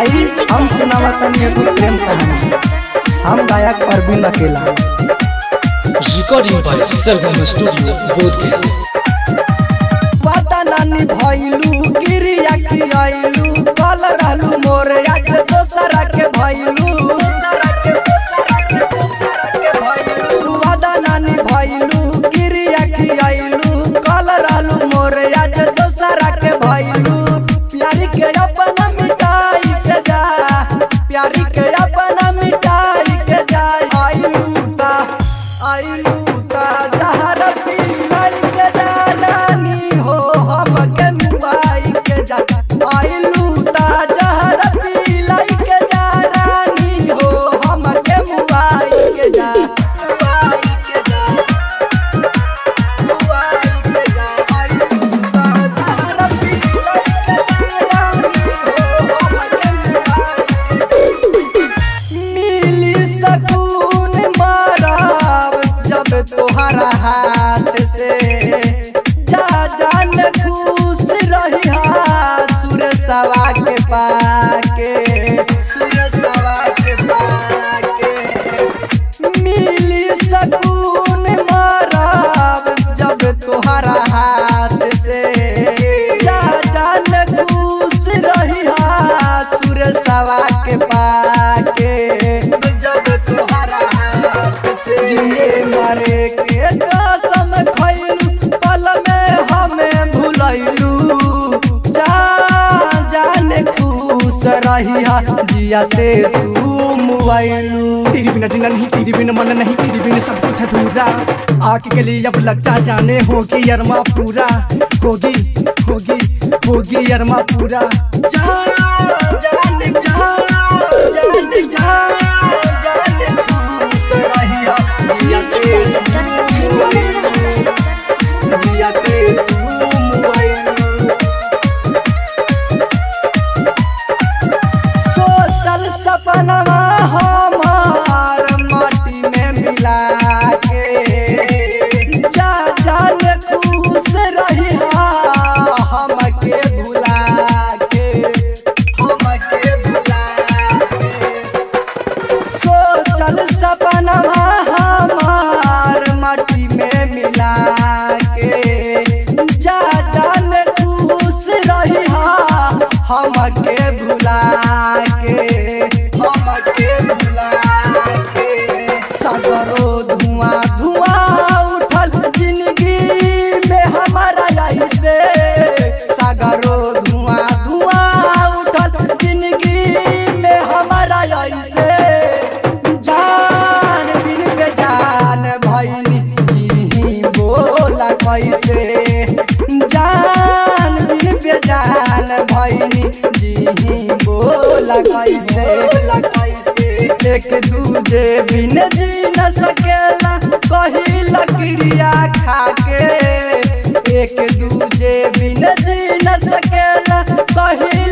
आई हम सुनावा तनी एगो प्रेम कहानी हम गायक अरविंद अकेला Recording by Sargama Studio, Bodhgaya. पता नानी भइलू गिरिया खियाइलू कल रहलू मोरे आज दोसरा के भइलू दोसरा के दोसरा के दोसरा के भइलू पता नानी भइलू गिरिया खियाइलू कल रहलू मोरे आज दोसरा के भइलू प्यारी के अपना मिटाई के जा प्यारी के अपना मिटाई के जा आइलू ता आइलू ता जहर पीलाई के जा रानी हो हम के मुआई के जा आइलू ता जहर पीलाई के जा रानी हो हम के मुआई के जा मुआई के जा मुआई के जा आइलू ता जहर पीलाई के जा रानी हो हम के मुआई के जा मिली सकून माराब जब तोहरा हाथ से जा जान खुश रही सुर सवा के पाके सुर सवा के पाके मिली सकून माराब जब तोहरा हाथ से जा जान खुश रही सुर सवा के पाके जब तोहरा हाथ से जिए मरे के कसम खैलू पल में हमें भुलैलू जा जाने खुश रही जियाते तू मुआइलू तेरी बिना जीना नहीं तेरी बिना मन नहीं तेरी बिना सब कुछ अधूरा आके के लिए अब लग जा जाने होगी अरमा पूरा होगी होगी होगी अरमा पूरा जा जाने जा जाने जा जाने खुश रही जियाते तू मुआइलू जियाते तू मुआइलू सोचल सपनवा हमार माटी में मिला के जा जान खुश रही हमके भुला के हमके भुला के सोचल सपनवा हमार माटी में मिला के जा जान खुश रही हमके भुला के हमके भुला के सागरो धुआं धुआं उठल जिंदगी में हमारा ऐसे सागरो धुआं धुआं उठल जिंदगी में हमारा ऐसे जान बिन बेजान भैनी जी बोला कैसे जान बिन बेजान भैनी जी बोला कैसे बोला कैसे एक दूजे बिन जी न सकेला कही लकड़िया खाके एक दूजे बिन जी न सकेला कही